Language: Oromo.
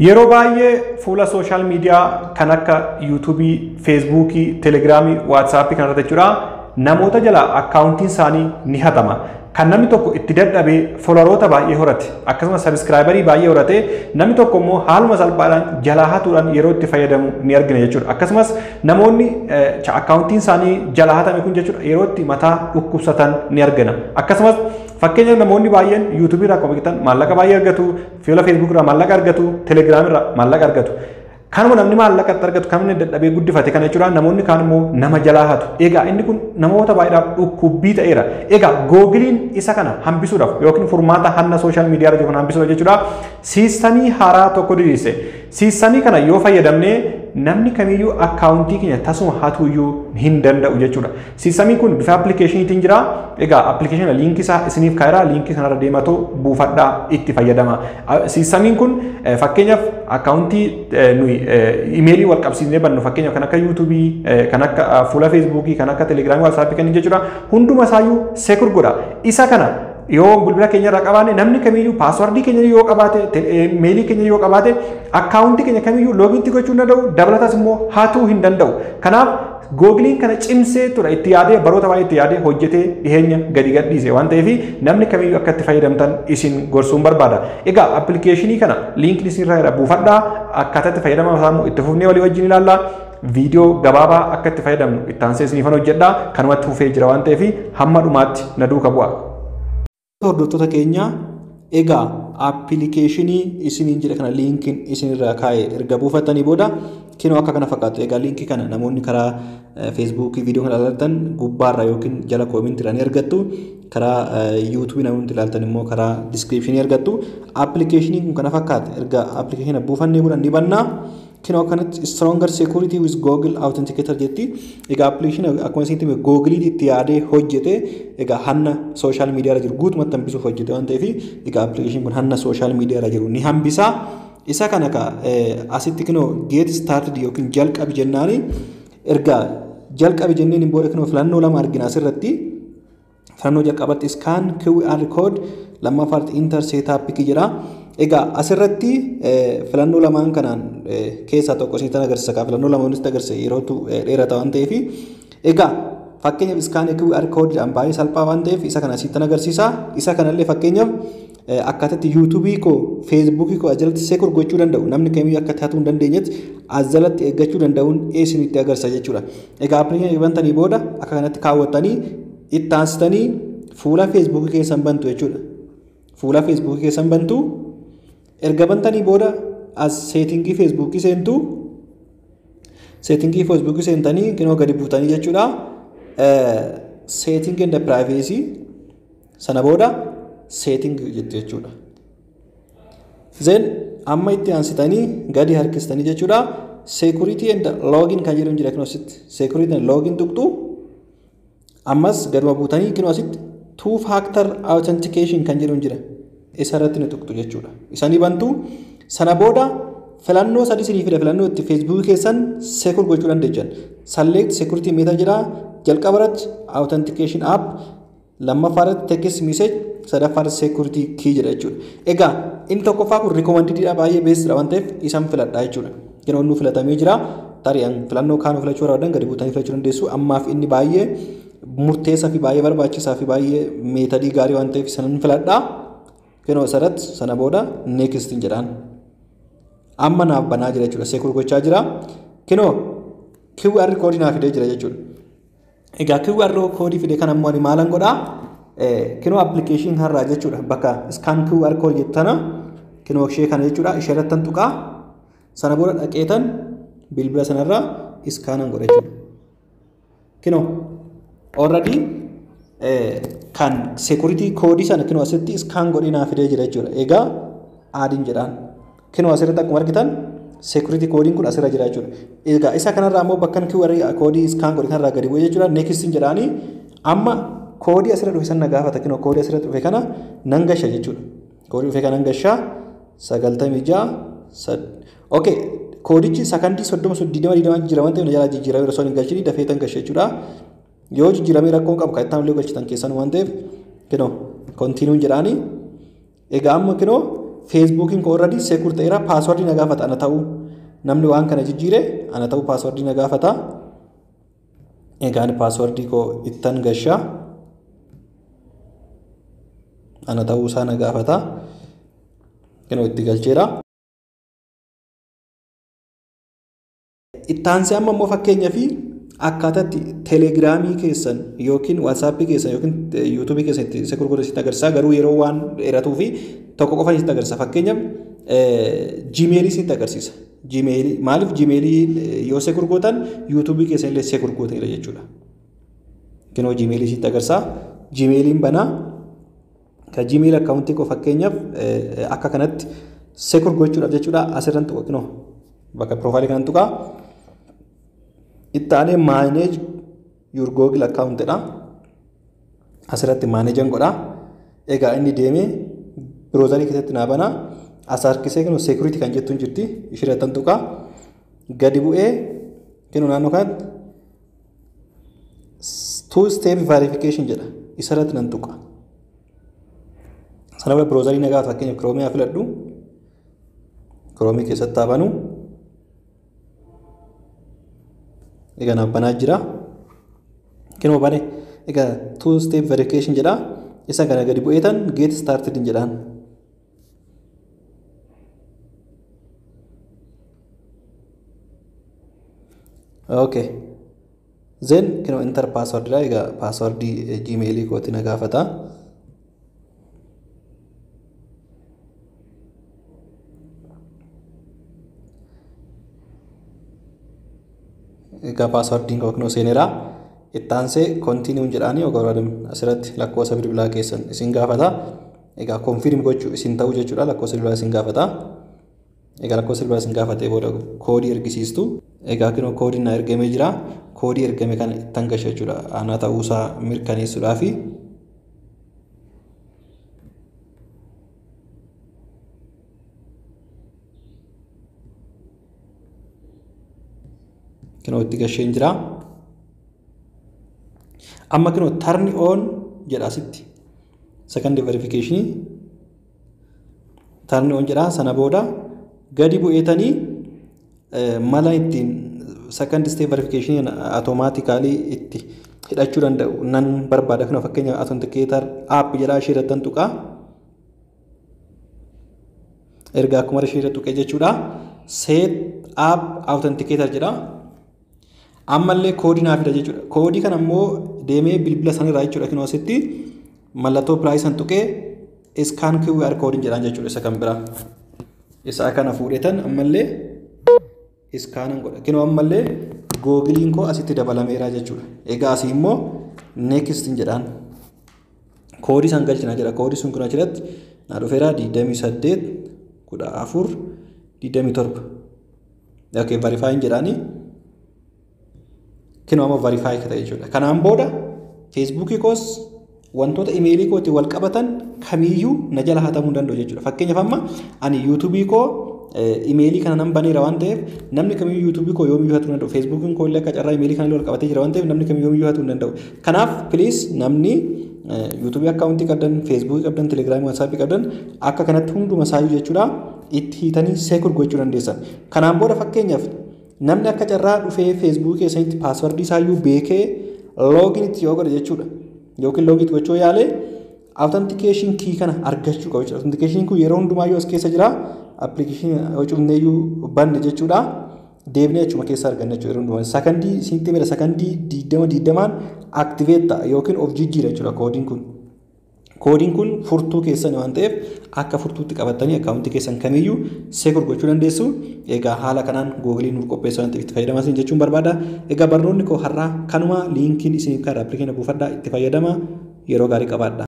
Yeroo baay'ee fuula sooshaal miidiyaa kan akka yuutuubii, feesbuukii, telegiraamii, waatsaappii kanarratti jechuudha namoota jala akkaawuntiin isaanii ni hatama. Kan namni tokko itti dadhabee foloroota baay'ee horate akkasumas sabiskiraayibarii baay'ee horate namni tokko immoo haaluma salphaadhaan jalaa hatuudhaan yeroo itti fayyadamu ni argina jechuudha. Akkasumas namoonni akkaawuntiin isaanii jalaa hatame kun jechuudha yeroo itti mataa dhukkubsatan ni argina. Akkasumas fakkeenyaaf namoonni baay'een yuutuubii irraa akkuma beektan maallaqa baay'ee argatu, fuula feesbuuk irraa maallaqa argatu, telegiraam irraa maallaqa argatu. Kanuma namni maallaqatti argatu kan inni dadhabee guddifate kana jechuudha namoonni kaan immoo nama jalaa hatu. Egaa inni kun namoota baay'eedhaaf dhukkubbii ta'eera. Egaa googiliin isa kana hambisuudhaaf yookiin furmaata hanna sooshaal miidiyaa irra jiru kana hambisuudhaaf jechuudha siistamii haaraa tokko diriirse. Siistamii kana yoo fayyadamnee namni kamiyyuu akkaawuntii keenya tasuma hatuuyyuu hin danda'u jechuudha. Siistamiin kun bifa appilikeeshiniitiin jira. Egaa appilikeeshina liinkii isaa isiniif kaa'eera liinkii kanarra deematoo buufadhaa itti fayyadama. Siistamiin kun fakkeenyaaf akkaawuntii nuyi imeelii wal qabsiisnee bannu fakkeenyaaf kan akka yuutuubii kan akka fuula feesbuukii kan akka telegiraamii waatsaappii kan jechuudha hunduma isaayyuu seekur godha. Isa kana yoo bilbila keenya irraa qabaanne namni kamiyyuu paaswardii keenya yoo qabaate meelii keenya yoo qabaate akkaawuntii keenya kamiyyuu loogiitti gochuu hin danda'u dabalatas immoo hatuu hin danda'u. Kanaaf googiliin kana cimsee ture itti yaadee baroota baay'ee itti yaadee hojjetee dhiheenya gadi gadhiise waan ta'eef namni kamiyyuu akka itti fayyadamtan isin gorsuun barbaada. Egaa appilikeeshinii kana liinkiin isinirra buufadhaa akkaataa itti fayyadama isaa immoo itti fufnee walii wajjin ilaalla. Viidiyoo gabaabaa akka itti fayyadamnu itti aansee isiniifan hojjedhaa kanumatti fufee jira waan ta'eef hamma dhumaatti na duuka bu'a. Hordoftoota keenya egaa appilikeeshinii isiniin jedhe kana liinkiin isinirraa kaa'e erga buufattanii booda kinoo akka kana fakkaatu egaa liinkii kana namoonni karaa feesbuukii viidiyoo kana ilaaltan gubbaarra yookiin jala koomintiidhaan ni argattu karaa yuutuubii namoonni ilaaltan immoo karaa diskiripshinii argattu appilikeeshinii kun kana fakkaata erga appilikeeshina buufannee booda ni bannaa kinoo akkanatti stronger security with google authenticator jetti egaa appilikeeshina akkuma isinitti hime googiliin itti yaadee hojjete egaa hanna sooshaal miidiyaa irra jiru guutumatti hambisuuf hojjete waan ta'eef egaa appilikeeshin kun hanna sooshaal miidiyaa irra jiru ni hambisa isa kana ka asitti kinoo get started yookiin jalqabi jennaani erga jalqabi jenneen booda kinoo filannoo lama argina asirratti filannoo jalqabatti scan QR code lammaffaatti inter setup jedha. Egaa asirratti filannoo lamaan kanaan keessaa tokko isinitti agarsiisa. Kaa filannoo lamaan isinitti agarsiisa yerootu dheerata waan ta'eef. Egaa fakkeenyaaf iskaanii QR koodiidhaan baay'ee salphaa waan ta'eef isa kana isinitti agarsiisa. Isa kanallee fakkeenyaaf akkaataatti yuutuubii koo feesbuukii koo ajalatti seekur gochuu danda'u namni kamiyyuu akka taatu hin dandeenyetti ajalatti eeggachuu danda'uun isinitti agarsiisa jechuudha. Egaa appilikeeshinii bantanii booda akka kanatti kaawwattanii itti aansitanii fuula feesbuukii keessan bantu jechuudha. Fuula feesbuukii keessan bantu erga bantanii booda as seetingii feesbuukii seentu seetingii feesbuukii seentanii kinoo gadi buutanii jechuudha. Seetingii inda piraayiveesii sana booda seetingii jettu jechuudha. Zeen amma itti aansitanii gadi harkistanii jechuudha. Seekuritii inda loogin kan jedhamu jira kinoo asitti seekuritii inda loogin tuqxu ammas gaduma buutanii kinoo asitti two factor authentication kan jedhamu jira. isa irratti ni tuqxu jechuudha. Isanii bantu sana booda filannoo sadii isinii fida filannoo itti feesbuukii keessan seekur gochuu dandeessan. Select security meter jira jalqaba irratti authentication app lammaffaa irratti text message sadaffaa irratti security key jedha jechuudha. Egaa inni tokkoffaa kun rikoomandididha baay'ee beessidha waan ta'eef isan filadha jechuudha. Yeroo inni filatamee jira tari'an filannoo kaanuu filachuu barbaadan gadi buutanii filachuu dandeessu ammaaf inni baay'ee murteessaa fi baay'ee barbaachisaa fi baay'ee meetadii gaarii waan ta'eef isanan filadhaa. Kinoo asirratti sana booda neekistiin jedhaan. Amma naaf banaa jira jechuudha. Seekur gochaa jira. Kinoo QR koodii naaf fidee jira jechuudha. Egaa QR koodii fide kan ammoo ani maalan godhaa? Kinoo appilikeeshinii har'aa jechuudha. Bakka iskaan QR koodii jettu tana kinoo ishee kana jechuudha. Ishee irratti tan tuqaa. Sana booda dhaqeetan bilbila sanarraa iskaanan godha jechuudha. Kinoo already kan seekuritii koodii sana kinoo asitti iskaan godhee naaf fidee jira jechuudha. Egaa aadiin jedhaan. Kinoo asirratti akkuma argitan seekuritii koodiin kun asirra jira jechuudha. Egaa isa kanarraa immoo bakka QR koodii iskaan godhe kanarraa gadi bu'ee jechuudha. Neekistiin jedhaanii amma koodii asirra dhufe sana gaafata kinoo koodii asirra dhufe kana nan gasha jechuudha. Koodii dhufe kana nan gashaa sagaltamii ja'a sad. Okay koodichi sakandii soddoma digdama digdama jijjiirama waan ta'eef na jalaa jijjiirame osoo hin galchini dafee tan gashe jechuudha. yoo jijjiiramee rakkoon qabu kan ittaan illee galchitan keessan waan ta'eef kinoo kontiinuun jedhaanii egaa amma kinoo feesbuukiin koo irratti seekur ta'eera paaswordii na gaafata ana ta'uu namni waan kana jijjiire ana ta'uu paaswordii na gaafata egaan paaswordii koo ittan gashaa ana ta'uu isaa na gaafata kenoo itti galcheera. Ittaansee amma immoo fakkeenyaa fi akkaataatti teelegiraamii keessan yookiin waatsaappii keessan yookiin yuutuubii keessan itti seekur godhe sitti agarsiisa garuu yeroo waan dheeratuu fi tokko qofa sitti agarsiisa fakkeenyaaf jiimeelii sitti agarsiisa. Jiimeelii maaliif jiimeelii yoo seekur gootan yuutuubii keessan illee seekur gootanidha jechuudha. Kenoo jiimeelii sitti agarsiisa. Jiimeeliin banaa ka jiimeel akkaawuntii koo fakkeenyaaf akka kanatti seekur gochuudhaaf jechuudha asirran tuqa kinoo bakka piroofaayilii kanan tuqaa itti aanee maaneej yuur googil akkaawuntidha asirratti maaneejan godha egaa inni deemee biroozarii keessatti naa banaa as harkisee kinoo seekuritii kan jettuun jirti ishirrattan tuqaa gadi bu'ee kinoo naannoo kanatti two step verification jedha isarratti nan tuqa. sana booda biroozarii nagaa fakkeenyaaf kiroomii haa filadhu kiroomii keessatti haa banu egaa naaf banaa jira kinoo bane egaa two step verification jedha isa kana gadi bu'eetan get started jedhaan okay zen kinoo enter password dha egaa passwordii gmailii kooti na gaafata egaa paaswardiin koo seeneera ittaansee kontiiniuun jedhaanii ogoradam asirratti lakkoofsa bilbilaa keessan isin gaafata egaa konfirm gochuu isin ta'uu jechuudha lakkoofsa bilbilaa isin gaafata egaa lakkoofsa bilbilaa isin gaafatee booda koodii ergisiistu egaa kinoo koodiin na ergamee jira koodii ergame kana ittan gasha jechuudha ana ta'uusaa mirkaneessuudhaafi kinoo itti gasheen jira. Amma kinoo tarni oon jedha asitti. Second verification tarni oon jedha sana booda gadi bu'eetanii mala ittiin second step verification automaatikaalii itti hidhachuu danda'u nan barbaada kinoo fakkeenya authenticator app jedha ishee irrattan tuqaa. Erga akkuma ishee irra tuqee jechuudha. Set app authenticator jedha. ammallee koodii naaf fida jechuudha. Koodii kana immoo deemee bilbila sanarraa jechuudha kinoo asitti mallattoo piraayisan tuqee iskaan QR koodiin jedhaan jechuudha isa kan biraa. Isa kana fuudhetan ammallee iskaanan godha. Kinoo ammallee googiliin koo asitti dabalameera jechuudha. Egaa asii immoo neekistiin jedhaan koodii san galchina jedha. Koodii sun kun achirratti naa dhufeera digdamii saddeet kudha afur digdamii torba. Okay, verifaayin jedhaanii kinoo amma verifaayi ta'e jechuudha. Kanaan booda feesbuukii koos wantoota imeelii kootiin wal qabatan kamiyyuu na jala hatamuu danda'u jechuudha. Fakkeenyaaf amma ani yuutuubii koo imeelii kana nan baneera waan ta'eef namni kamiyyuu yuutuubii koo yoomiyyuu hatuu danda'u. Feesbuukiin koo illee akka carraa imeelii kana wal qabatee jira waan ta'eef namni kamiyyuu yoomiyyuu hatuu danda'u. Kanaaf piliis namni yuutuubii akkaawuntii qabdan, feesbuukii qabdan, telegiraamii, waatsaappii qabdan akka kanatti hunduma isaayyuu jechuudha itti hiitanii seekur gochuu dandeessan. Kanaan booda fakkeenyaaf namni akka carraa dhufee feesbuukii keessanitti paaswardii isaayyuu beekee loogiin itti yoo godhe jechuudha yookiin loogii itti gochuu yaalee authentication kii kana argachuu qabu jechuudha. Authentication kun yeroo hundumaayyuu as keessa jira appilikeeshinii cufneeyyuu banne jechuudha. Deebinee achuma keessa arganna jechuudha yeroo hundumaa. Sakandii isinitti mira sakandii diidama diidamaan aktiveet ta'a yookiin of jijjiira jechuudha koodiin kun. Koodiin kun furtuu keessan waan ta'eef akka furtuutti qabattanii akkaawuntii keessan kamiyyuu seekur gochuu dandeessu. Egaa haala kanaan googiliin nuuf qopheessan itti fayyadamaa isin jechuun barbaada. Egaa barnoonni koo har'aa kanuma liinkiin isiniif karaa appilikeeshina buufadhaa itti fayyadama yeroo gaarii qabaadha.